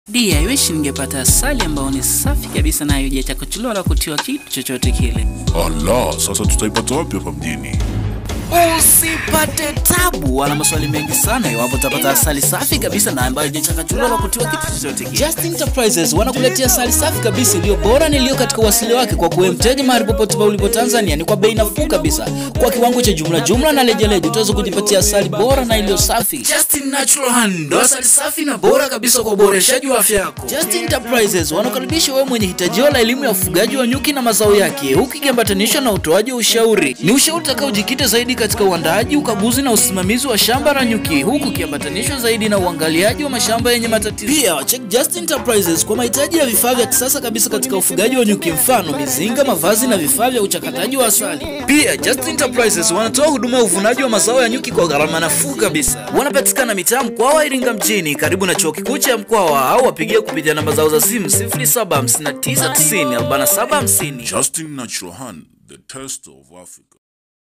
Dia, wish ningepata asali ambayo ni safi kabisa na haijachakuchuliwa wala kutiwa kitu chochote kile. Ala, sasa tutaipata wapi hapa mjini? Usipate tabu wala maswali mengi sana iwapo utapata asali safi kabisa na ambayo haijachakachuliwa wala kutiwa kitu chochote kile. Just Enterprises wanakuletea asali safi kabisa iliyo bora na iliyo katika uasili wake kwa kuwe mteja mahali popote pale ulipo Tanzania ni kwa bei nafuu kabisa. Kwa kiwango cha jumla jumla na lejeleje utaweza kujipatia asali bora na iliyo safi. Justin Natural Honey ndo asali safi na bora kabisa kwa uboreshaji wa afya yako. Just Enterprises wanakaribisha wewe mwenye hitajio la elimu ya ufugaji wa nyuki na mazao yake huku ikiambatanishwa na utoaji wa ushauri. Ni ushauri utakaojikita zaidi katika uandaaji, ukaguzi na usimamizi wa shamba la nyuki huku ikiambatanishwa zaidi na uangaliaji wa mashamba yenye matatizo. Pia check Just Enterprises kwa mahitaji ya vifaa vya kisasa kabisa katika ufugaji wa nyuki, mfano mizinga, mavazi na vifaa vya uchakataji wa asali. Pia Just Enterprises wanatoa huduma ya uvunaji wa mazao ya nyuki kwa gharama nafuu kabisa. Wanapatikana mitaa Mkwawa, Iringa mjini, karibu na chuo kikuu cha Mkwawa, au wapigie kupitia namba zao za simu 0759904750. Justin Natural Honey, the taste of Africa.